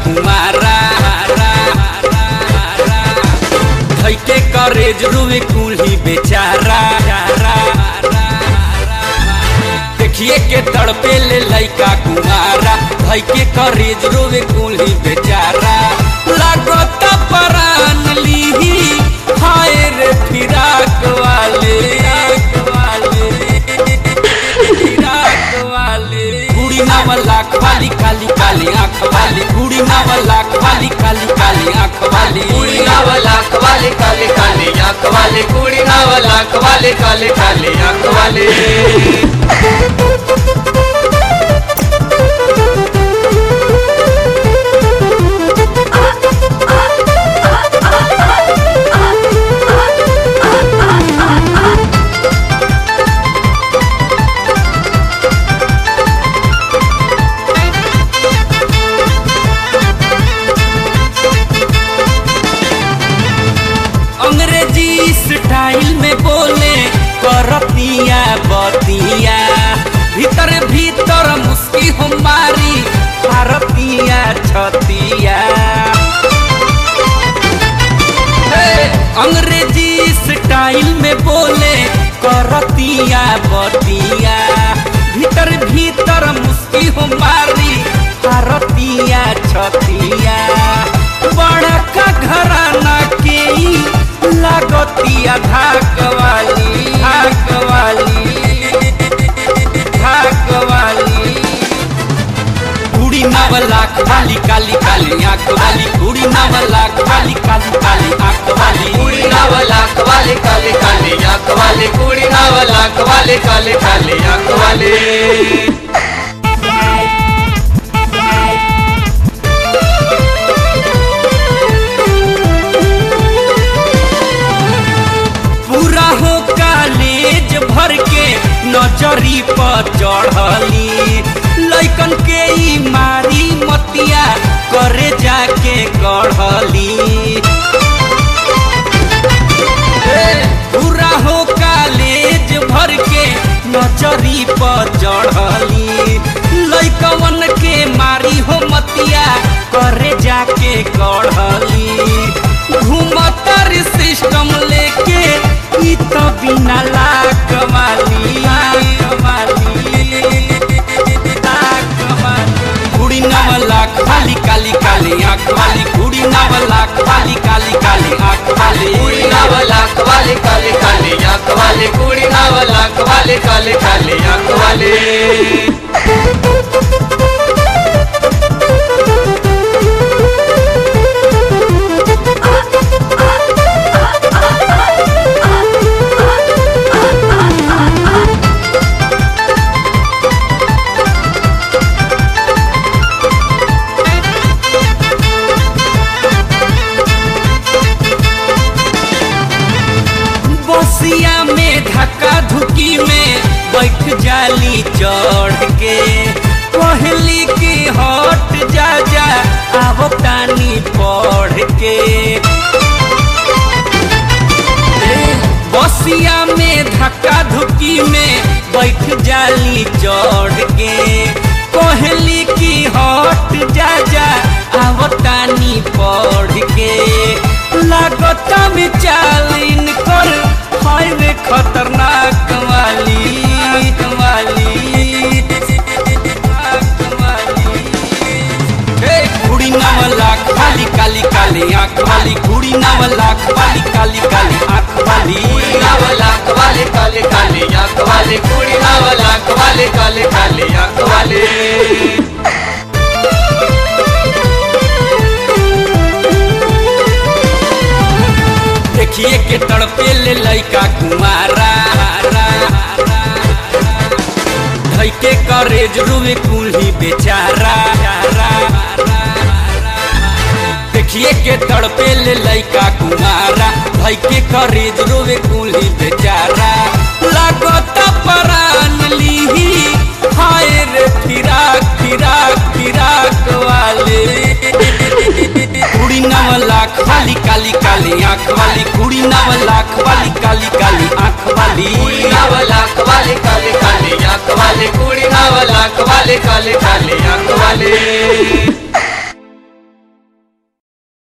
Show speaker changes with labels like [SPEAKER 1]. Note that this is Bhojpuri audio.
[SPEAKER 1] कुमारा धैके करेज रुए कुल्ही बेचारा देखिए के तड़पे ले लैका कुमारा धैके करेज रुए कुल्ही बेचारा लागत परान लीही हाय रे फिराक वाले फिराक वाले कुड़ी नावला खाली काली काली आँख वाली कुड़ी नावला खाली काली काली आँख वाली
[SPEAKER 2] कुड़ी नावला कवाले काले काले आंख वाले कुड़ी नावला कवाले काले काले आंख वाले
[SPEAKER 1] अंग्रेजी स्टाइल में बोले करतिया बतिया भीतर भीतर मुस्की हमारी भारतिया छतिया हे, अंग्रेजी स्टाइल में बोले करतिया बतिया भीतर भीतर मुस्की हमारी भारतिया छतिया बड़का घराना के ई लागतिया धाक वाली धाक वाली धाक वाली कुड़ी नावला खाली काली काली आँख वाली कुड़ी नावला खाली काली काली आँख वाली
[SPEAKER 2] कुड़ी नावला कवाले काले काले आंख वाले कुड़ी नावला कवाले काले काले आंख वाले
[SPEAKER 1] पूरा हो कालेज भर के नजरी पर चढ़ली लैकन के ई मारी मतिया करे जाके गढ़ली पूरा हो कालेज भर के नजरी पर चढ़ली लैकवन के मारी हो मतिया करे जाके गढ़ली घूमतर सिस्टम लेके ई तो बिना लाक वाली लाक वाली कुड़ी नावला खाली काली काली आँख वाली कुड़ी नावला खाली काली काली आँख वाली
[SPEAKER 2] कुड़ी नावला कवाले काले काले आंख वाले कुड़ी नावला कवाले काले काले आंख वाले
[SPEAKER 1] बसिया में धक्का धुकी में बैठ जाली चढ़ के पहली की हट जा जा आब तानी पढ़ के ए, बसिया में धक्का धुकी में बैठ जाली चढ़ के पहली की हट जा जा आब तानी पढ़ के लागता में चालीन कर हाय रे खतरनाक वाली वाली हे कुड़ी नावला खाली काली काली आँख वाली कुड़ी नावला खाली काली काली आँख वाली
[SPEAKER 2] कुड़ी नावला कवाले काले काले आंख वाले कुड़ी नावला कवाले काले काले आंख वाले
[SPEAKER 1] देखिए के तड़पे ले लैका कुमारा धैके करेज रुए कुल्ही बेचारा देखिए के तड़पे ले लैका कुमारा धैके करेज रुए कुल्ही बेचारा लागत परान लीही हाय रे फिराक फिराक फिराक वाले कुड़ी नावला खाली काली काली आँख वाली कुड़ी नावला खाली काली काली आँख वाली
[SPEAKER 2] कुड़ी नावला कवाले काले काले आंख वाले कुड़ी नावला कवाले काले काले आंख वाले